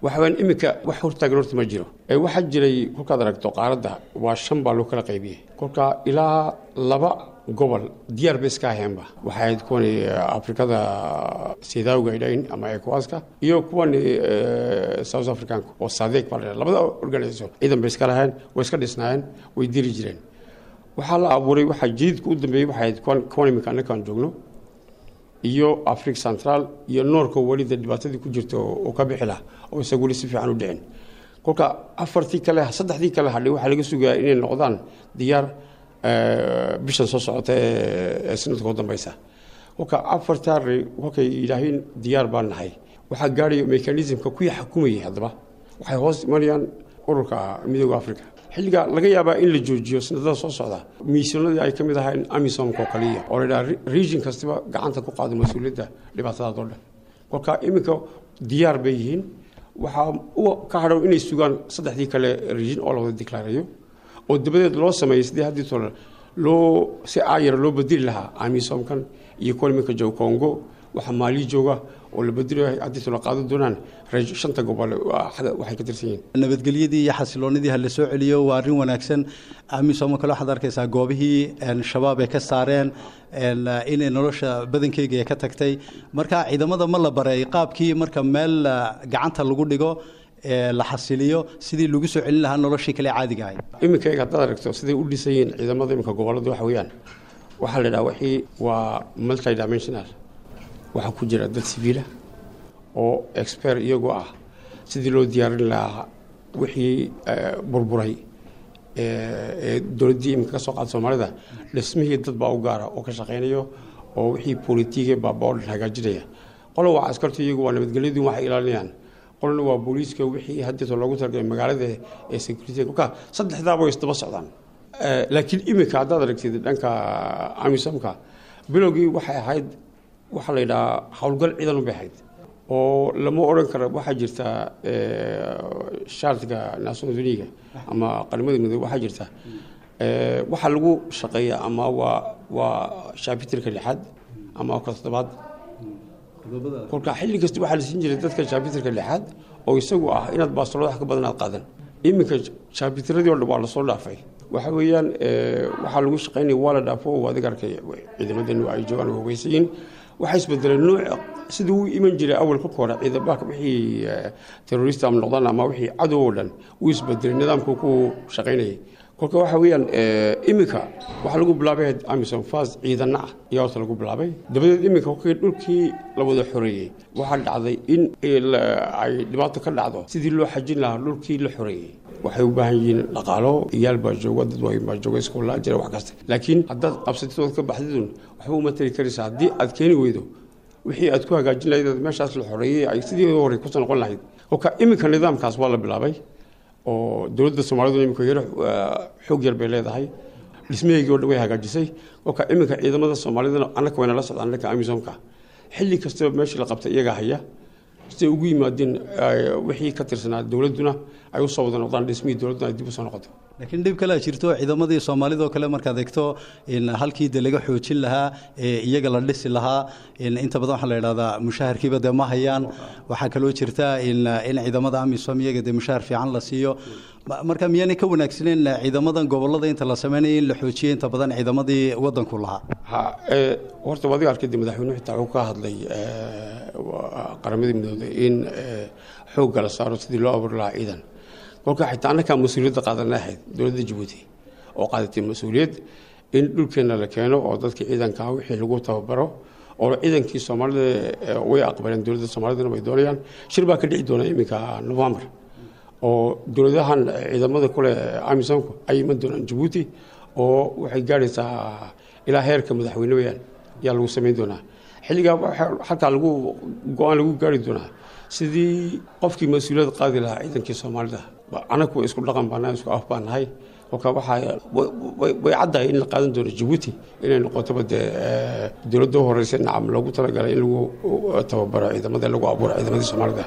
waxawaan iminka wax hortaagan horta ma jiro waxaa jiray kolkaad aragto qaaradda waa shan baa loo kala qaybiyey kolka ilaa laba gobol diyaar ba iska aheenba waxay ahayd kuwan afrikada sidaawga idhayn ama ecowaska iyo kuwan south africanka oo sadeek baa la labada organisation ciidan bay iska laheen way iska dhisnaayeen way diri jireen waxaa la abuuray waxaa jadiidka u dambeeyey waxay ahayd kuwan iminka annakaan joogno iyo africa central iyo noorka welida dhibaatadii ku jirta oo ka bixi lah oo isaga weli si fiican u dhicin kolka afartii kale saddexdii kale hadhay waxaa laga sugayaa inay noqdaan diyaar bishan soo socota ee sanadka u dambeysa kolka afartaa kolkay yidhaahiin diyaar baan nahay waxaa gaadhaya mechanismka kuwii xukumayay haddaba waxay hoos imanayaan ururka midooda africa xilliga laga yaabaa in la joojiyo sanadada soo socda miisyoonadii ay ka mid ahayn amisomka oo kaliya oo ladhaha region kastiba gacanta ku qaado mas-uuliyadda dhibaatadaadoo dhan kolka iminka diyaar bay yihiin waxaa ka hadhow inay sugaan saddexdii kale region oo la wada diklaareeyo oo dabadeed loo sameeyey sidii haddii tole loo si aayara loo bedeli lahaa amisomkan iyo kuwa iminka jooga congo waxaa maali jooga oo la bedelayo haddii tole qaadan doonaan shanta gobol waxay ka tirsan yihiin nabadgelyadii iyo xasiloonidii ha la soo celiyo waa arrin wanaagsan amisom kale waxaad arkaysaa goobihii shabaab ay ka saareen inay nolosha badankeyga ay ka tagtay marka ciidamada ma la baray qaabkii marka meel gacanta lagu dhigo la xasiliyo sidii lagu soo celin lahaa noloshii kale caadiga ahayd iminka eeg haddaad aragto siday u dhisan yihiin ciidamada iminka gobolada waxa weeyaan waxaa la idhaha wixii waa multi dimensional waxaa ku jira dad civiila oo expert iyagoo ah sidii loo diyaarin lahaa wixii burburay ee dowladdii iminka ka soo qaada soomaalida dhismihii dad baa u gaara oo ka shaqaynayo oo wixii politiige baaba oo dhan hagaajinaya qola waa askartu iyagu waa nabadgelyadu waxay ilaalinayaan qolna waa booliiska wixii haddeeto loogu talagalay magaalada ee security kolka saddexdaaba way isdaba socdaan laakiin iminka haddaad aragtid dhanka amisomka bilowgii waxay ahayd waxaa la yidhahaa howlgal ciidan bay ahayd oo lama odhan karo waxaa jirta shaartiga national uniga ama qaramada midoobe waxaa jirta waxaa lagu shaqeeya ama waa waa shaabitirka lixaad ama ka toddobaad kolka xilli kasta waxaa la siin jiray dadka shaabitirka lixaad oo isagu ah inaad baastolada wax ka badan aad qaadan iminka shaabitiradii o dhan waa lasoo dhaafay waxa weeyaan waxaa lagu shaqaynaya waa la dhaafo oo adiga arkay ciidamadeenu ay joogaan hogeysayiin waxaa isbedelay nooc sidii uu iman jiray awal kolka hore ciidamaka wixii terrorista ama noqdaan ama wixii cadow oo dhan uu isbedelay nidaamku ku shaqaynayay kolka waxa weeyaan iminka waxaa lagu bilaabay amison fas ciidana ah ayaa horta lagu bilaabay dabadeed iminka kolkii dhulkii la wada xoreeyey waxaa dhacday in ay dhibaato ka dhacdo sidii loo xajin lahaa dhulkii la xoreeyey waxay u baahan yihiin dhaqaalo iyaal baa jooga dad waayn baa jooga iskoolaa jira wax kasta laakiin haddaad qabsatidooda ka baxdidun waxba uma tari karaysaa haddii aad keeni weydo wixii aad ku hagaajin lahayd meeshaas la xoreeyey ay sidii hore kusoo noqon lahayd kolka iminka nidaamkaas waa la bilaabay oo dowladda soomaalidu iminka yaro xoog yar bay leedahay dhismaheygii o dhan way hagaajisay kolka iminka ciidamada soomaalidana annaka wayna la socdaan dhanka amisomka xilli kastaba meeshii la qabtay iyagaa haya siday ugu yimaadeen wixii ka tirsanaa dowladduna ay usoo wada noqdaan dhismihii dowladduna ay dib usoo noqoto laakiin dhib kale jirto ciidamadii soomaalidoo kale markaad eegto halkii de laga xoojin lahaa iyaga la dhisi lahaa inta badan waxaa la idhahdaa mushaharkiiba dee ma hayaan waxaa kaloo jirta in ciidamada amisom iyaga dee mushahar fiican la siiyo marka miyaanay ka wanaagsaneyn ciidamadan gobolada inta la sameynaya in la xoojiyo inta badan ciidamadii wadanku lahaa ha horta adiga arkay de madaxweynuhu xitaa wuxuu ka hadlay qaramadii midooday in xoogga la saaro sidii loo abuuri lahaa ciidan kolka xitaa annakaa mas-uuliyadda qaadanay ahayd dowladda jabuuti oo qaadatay mas-uuliyad in dhulkeenna la keeno oo dadkii ciidanka ah wixii lagu tababaro oo ciidankii soomaalida way aqbaleen dowladda soomaalidana way doonayaan shir baa ka dhici doona iminka novembar oo dowladahan ciidamada kule amisomku ay iman doonaan jabuuti oo waxay gaadhaysaa ilaa heerka madaxweyne weyaan ayaa lagu samayn doonaa xilligaa xataa lagu go-aan lagu gaari doonaa sidii qofkii mas-uuliyad qaadi lahaa ciidankii soomaalida anagu isku dhaqan baana isku af baan nahay kolka waxaa way caddahay in la qaadan doono jabuuti inay noqotoba dee dowladda u horeysa nacam loogu talagalay in lagu tababaro ciidamada lagu abuuro ciidamadii soomaalida